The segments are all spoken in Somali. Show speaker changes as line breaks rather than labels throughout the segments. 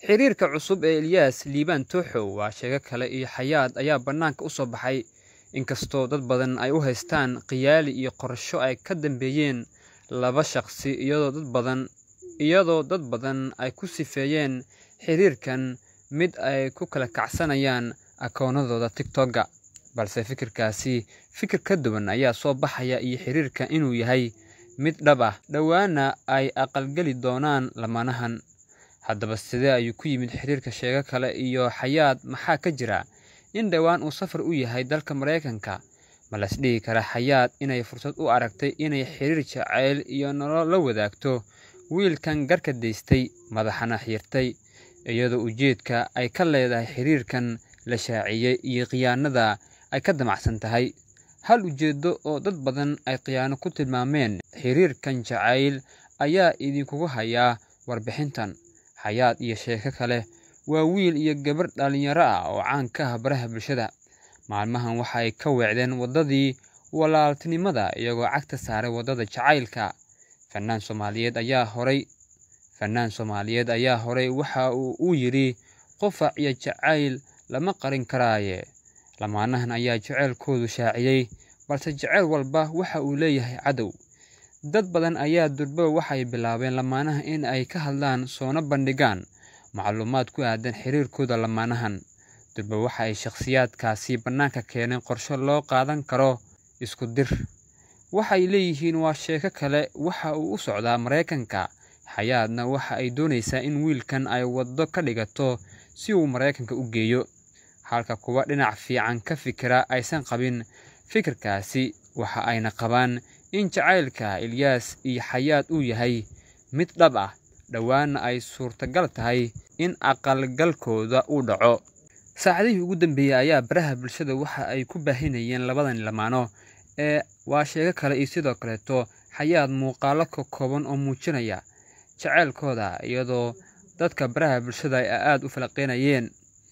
xiriirka cusub ee Ilyas Liibaan Tooxow waa sheego kale iyo xayaad ayaa bannaanka u soo baxay inkastoo dad badan ay u haystaan khiyaali iyo qorsho ay ka dambeeyeen laba shaqsi iyadoo dad badan iyadoo dad badan ay ku sifeeyeen xiriirkan mid ay ku kala kacsanayaan akoonadooda TikTok-ga balse fikirkaasi fikir ka duwan ayaa soo baxaya iyo xiriirka inuu yahay mid dhab ah dhowaana ay aqalgeli doonaan lamaanahan haddaba sidee ayuu ku yimid xiriirka sheego kale iyo xayaad maxaa ka jira in dhowaan uu safar u yahay dalka maraykanka ma las dhihi kara xayaad inay fursad u aragtay inay xiriir jacayl iyo nolol la wadaagto wiilkan garka daystay madaxana xiirtay iyadoo ujeedka ay ka leedahay xiriirkan la shaaciyey iyo khiyaanada ay ka damacsan tahay hal ujeeddo oo dad badan ay khiyaano ku tilmaameen xiriirkan jacayl ayaa idinkugu hayaa warbixintan xayaad iyo sheeko kale waa wiil iyo gabar dhallinyaro ah oo caan ka ah baraha bulshada maalmahan waxa ay ka weecdeen waddadii walaaltinimada iyagoo cagta saaray waddada jacaylka fannaan soomaaliyeed ayaa horay fannaan soomaaliyeed ayaa horay waxa uu u yidhi qofac iyo jacayl lama qarin karaaye lamaanahan ayaa jaceylkoodu shaaciyey balse jaceyl walba waxa uu leeyahay cadow dad badan ayaa durba waxay bilaabeen lamaanaha in ay ka hadlaan soona bandhigaan macluumaad ku aadan xiriirkooda lamaanahan durba waxa ay shakhsiyaadkaasi bannaanka keeneen qorshe loo qaadan karo isku dir waxay leeyihiin waa sheeko kale waxa uu u socdaa maraykanka xayaadna waxa ay doonaysaa in wiilkan ay waddo ka dhigato si uu maraykanka u geeyo halka kuwa dhinac fiican ka fikira aysan qabin fikirkaasi waxa ayna qabaan in jacaylka Ilyas iyo xayaad uu yahay mid dhab ah dhowaana ay suurtagal tahay in aqalgalkooda uu dhaco saacadihii ugu dambeeyey ayaa baraha bulshada waxa ay ku baahinayeen labadan lamaano ee waa sheego kale iyo sidoo kaleeto xayaad muuqaalo ka kooban oo muujinaya jaceylkooda iyadoo dadka baraha bulshada ay aada u falaqeynayeen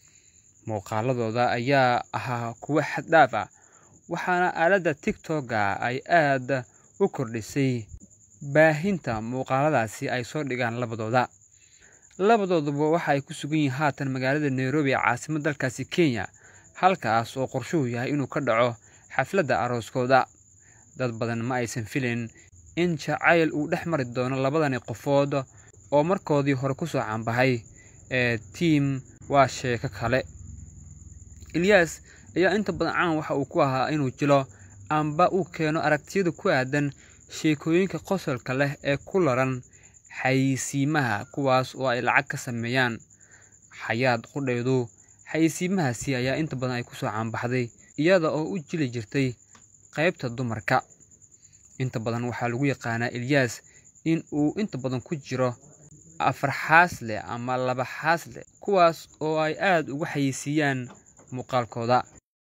muuqaaladooda ayaa ahaa kuwo xaddhaaf ah waxaana aaladda tiktok-ga ay aada u kordhisay baahinta muuqaaladaasi ay soo dhigaan labadooda labadooduba waxa ay ku sugan yihiin haatan magaalada nairobi ee caasimad dalkaasi kenya halkaas oo qorshuhu yahay inuu ka dhaco xafladda arooskooda dad badan ma aysan filayn in jacayl uu dhex mari doono labadani qofood oo markoodii hore kusoo caanbahay ee tiim waa sheeko kale ilyas ayaa inta badan caan waxa uu ku ahaa inuu jilo amba uu keeno aragtiyada ku aadan sheekooyinka qosolka leh ee ku laran xayisiimaha kuwaas oo ay lacag ka sameeyaan xayaad qudhaydu xayisiimahaasi ayaa inta badan ay kusoo caanbaxday iyada oo u jili jirtay qaybta dumarka inta badan waxaa lagu yaqaanaa ilyas in uu inta badan ku jiro afar xaasle ama laba xaasle kuwaas oo ay aada uga xayisiiyaan muuqaalkooda